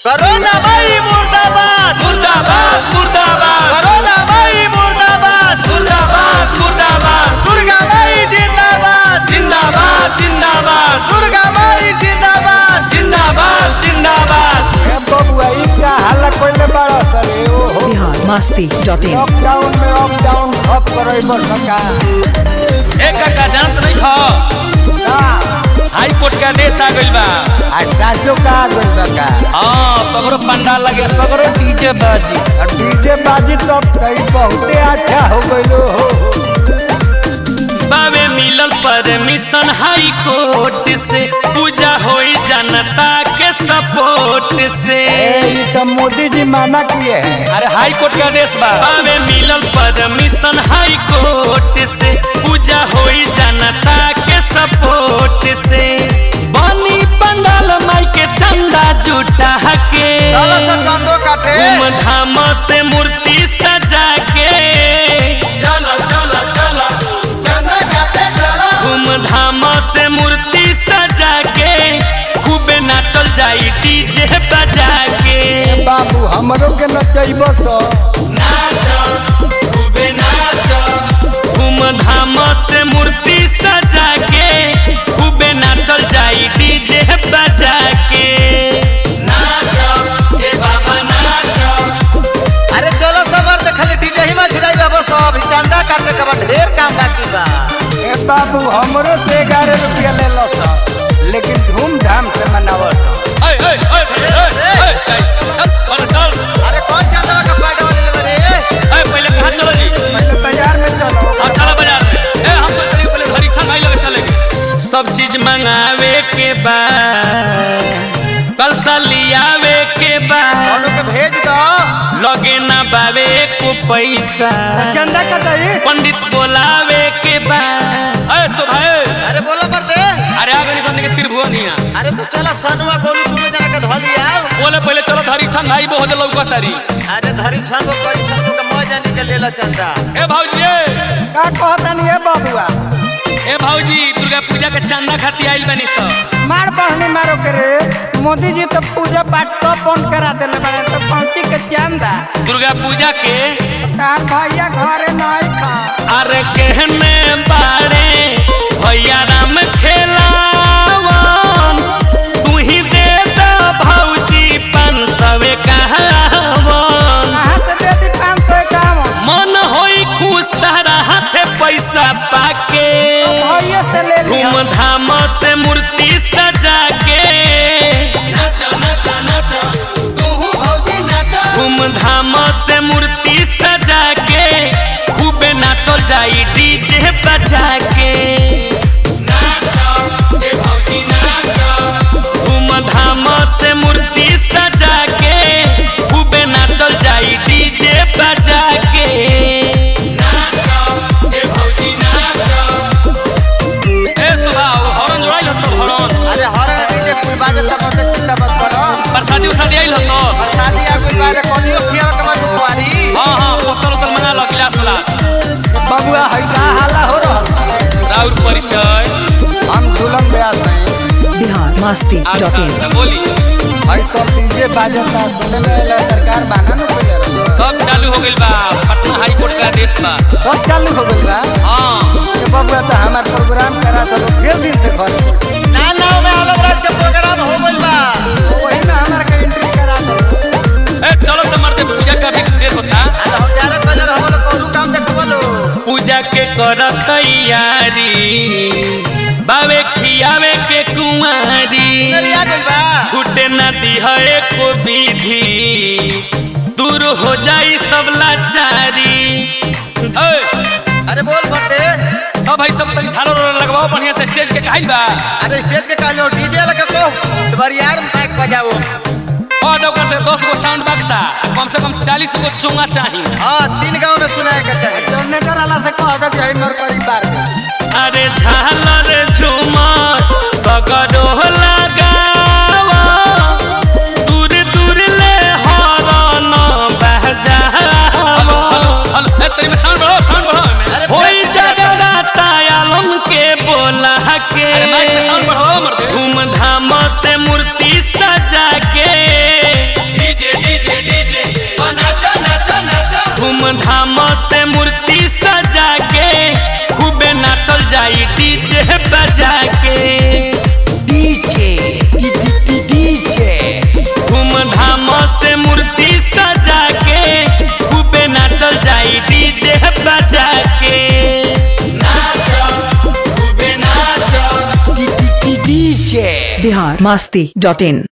करोना भाई मुर्दाबाद मुर्दाबाद मुर्दाबाद करोना भाई मुर्दाबाद मुर्दाबाद मुर्दाबाद दुर्गा भाई जिंदाबाद जिंदाबाद जिंदाबाद दुर्गा भाई जिंदाबाद जिंदाबाद जिंदाबाद ए बबुआ ई क्या हाल कोइले बाड़ा सरे ओ हो Bihar masti dot in lockdown में अप डाउन सब करे बर सका एक काका जानत नहीं खा का हाई कोर्ट का आदेश आ गइल बा आ साचो का गइल बा का हाँ सगरो पंडाल लगे सगरो डीजे बाजी आ डीजे बाजी तो कई बहुते अच्छा हो गइलो हो बावे मिलल परमिशन हाई कोर्ट से पूजा होई जनता के सपोर्ट से ए ई तो मोदी जी माना किए हैं अरे हाई कोर्ट का आदेश बा बावे मिलल परमिशन हाई कोर्ट से पूजा होई जनता के सपोर्ट से बनी पंडाल माई के चंदा जुटा के चलो सा चंदो काटे धूमधाम से मूर्ति सजा के चलो चलो चलो चंदा काटे चलो धूमधाम से मूर्ति सजा के खूबे नाचल जाई डीजे बजा के बाबू हमरो के नचैबो तो धूमधाम से मूर्ति सजा के खूबे नाचल जाई डीजे बजा के अरे चलो सबर देखले डीजे ही में झुराई बाबा सब चंदा काटे के बाद ढेर काम बाकी बा ए बाबू हमरो से ग्यारह रुपया ले लो तो लेकिन धूमधाम से मनावो तो ऐ, ऐ, ऐ, ऐ, ऐ, ऐ, चल, चल, चल। अरे कौन चंदा का फायदा वाले ले बरे ऐ, पहले कहाँ चलो जी पहले बाजार में चलो अब चलो बाजार में ए हम तो चलिए पहले घड़ी खान भाई लगे चलेंगे सब चीज मंगावे के बाद कल लियावे के बाद दोनों के भेज दो लगे ना बावे को पैसा चंदा का दही पंडित बोलावे के बाद ऐ सो भाई अरे बोलो पर दे अरे आगे नहीं समझने के त्रिभुवनिया अरे तो चलो सनुआ गोलू दोनों जना के धोली आओ बोले पहले चलो धरी छन भाई बहुत लौका तारी अरे धरी छन को करी छन को मजा निकल लेला चंदा ए भाऊजी ए का कहता नहीं है बबुआ ए भाऊजी दुर्गा पूजा के चंदा खाती आइल बनी सब मार बहनी मारो करे मोदी जी तो पूजा पाठ तो बंद करा देले बारे तो पंक्ति के चंदा दुर्गा पूजा के तार भैया घरे नहीं खा अरे कहने बारे भैया राम खेलावन तू ही दे दो भौजी पाँच सौ कहावन कहाँ से दे दी पाँच सौ इक्यावन मन होई खुश तारा हाथे पैसा पाके भैया से ले लिया धूमधाम से मूर्ति सजा के धूमधाम से मूर्ति सजा के खूबे नाचल जाई डीजे बजा के धूमधाम से मूर्ति सजा के खूबे नाचल जाई डीजे बजा के ए सुभाव हरन जोड़ाइल हतो हरन अरे हर डीजे कुल बाजे तब मत चिंता मत करो प्रसादी उसादी आइल हतो और शादी आ कुल बारे कोनियो किया के मन कुवारी हाँ हाँ बोतल उतल मंगा लो गिलास वाला बबुआ है का हाला हो रहा राउर परिचय हम दुल्हन ब्यास हैं बिहार मस्ती आप डॉट इन का- बोली भाई सब डीजे बाजता सुने में एला सरकार बाना न कोई रहा सब चालू हो गइल बा पटना हाई कोर्ट का आदेश बा सब चालू हो गइल बा हाँ ये बबुआ तो हमार प्रोग्राम करा तो फिर दिन से घर ना ना में अलग रात के प्रोग्राम हो गइल बा वही में हमार के एंट्री करा दो ए चलो से मरते पूजा का भी देर होता आ तो हम जारे बजर हम लोग कोरू काम देखबलो पूजा के कर तैयारी बावे खियावे के कुंवारी मेरी आ गइल बा छूटे न दिहे को विधि दूर हो जाई सब लाचारी ए, अरे बोल बटे सब भाई सब तनी झालो रोलो लगवाओ बढ़िया से स्टेज के कहल बा अरे स्टेज के कालो डीजे लगा को बरियार माइक बजाओ और ओकर से 10 गो साउंड बक्सा कम से कम 40 गो चोंगा चाहिए हां तीन गांव में सुनाए के चाहिए जनरेटर वाला से कह दो कि हई मर करी बार में अरे झालर झूमर सगरो लगावा दूर दूर ले हरन बजावा हेलो ए तेरी में साउंड बढ़ाओ साउंड बढ़ाओ होई जगराता आलम के बोला के अरे माइक में साउंड बढ़ाओ मर्दे धूमधाम से मूर्ति सजा के बिहार मास्ती डॉट इन